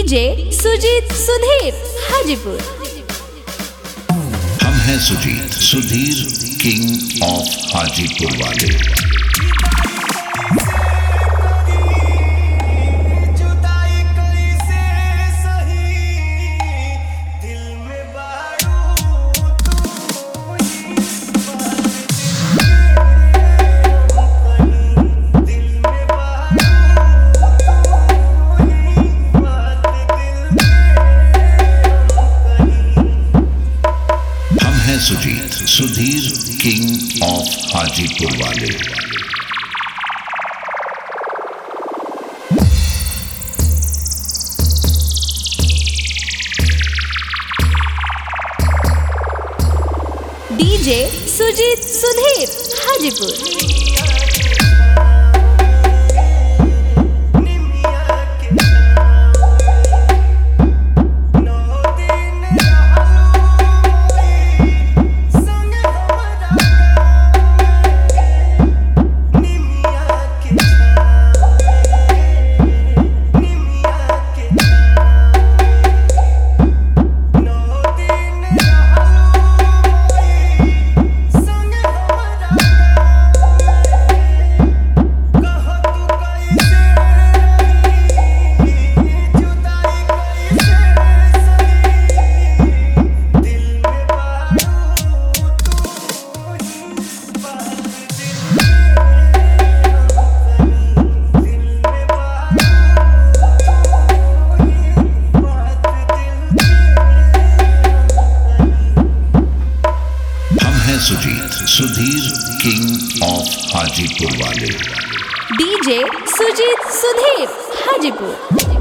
DJ Sujit Sudhir Hajipur हम हैं Sujeet Sudhir king of Hajipur वाले जुदाई कली से सही दिल में बारू तू ही बात दिल में बारू तू ही बात दिल हम हैं सुजीत सुधीर किंग ऑफ हाजीपुर वाले डीजे सुजीत सुधीर हाजीपुर निमिया के नौ दिन रहलू संग हमरा निमिया के निमिया के नौ दिन रहलू संग हमरा कह तू कैसे जुदाई कैसे सही दिल में बारू तू ही बात दिल दिल में हम हैं सुजीत सुधीर किंग ऑफ हाजीपुर वाले डीजे सुजीत सुधीर हाजीपुर